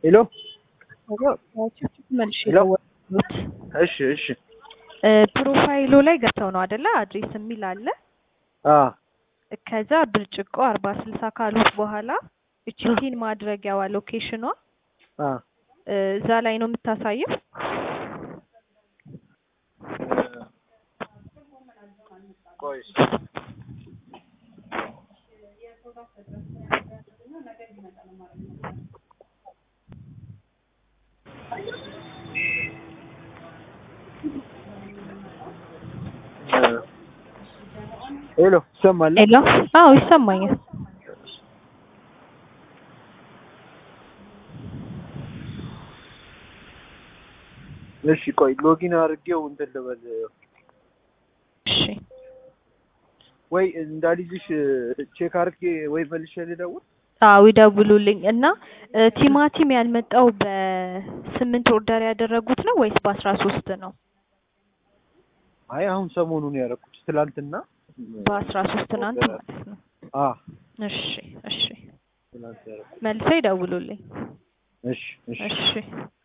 ሄሎ መልሽ ሄሎ። የደወሉት እሺ እሺ ፕሮፋይሉ ላይ ገብተው ነው አደለ? አድሬስ የሚል አለ። አ ከዛ ብርጭቆ አርባ ስልሳ ካሉት በኋላ እቺ ፒን ማድረጊያዋ ሎኬሽኗ አ እዛ ላይ ነው የምታሳየው። ቆይ ሄሎ ይሰማል? ሄሎ። አዎ ይሰማኛል። እሺ ቆይ ሎጊን አድርጌው እንትን ልበል እሺ ወይ እንዳልይዝሽ ቼክ አድርጌ ወይ መልሼ ልደውል። አዎ ይደውሉልኝ እና እ ቲማቲም ያልመጣው በስምንት ኦርደር ያደረጉት ነው ወይስ በአስራ ሶስት ነው? አይ አሁን ሰሞኑን ያደረኩት ትላንትና በአስራ ሶስት ትናንት ማለት ነው። አ እሺ እሺ ትላንት ያደረኩት መልሰው ይደውሉልኝ። እሺ እሺ እሺ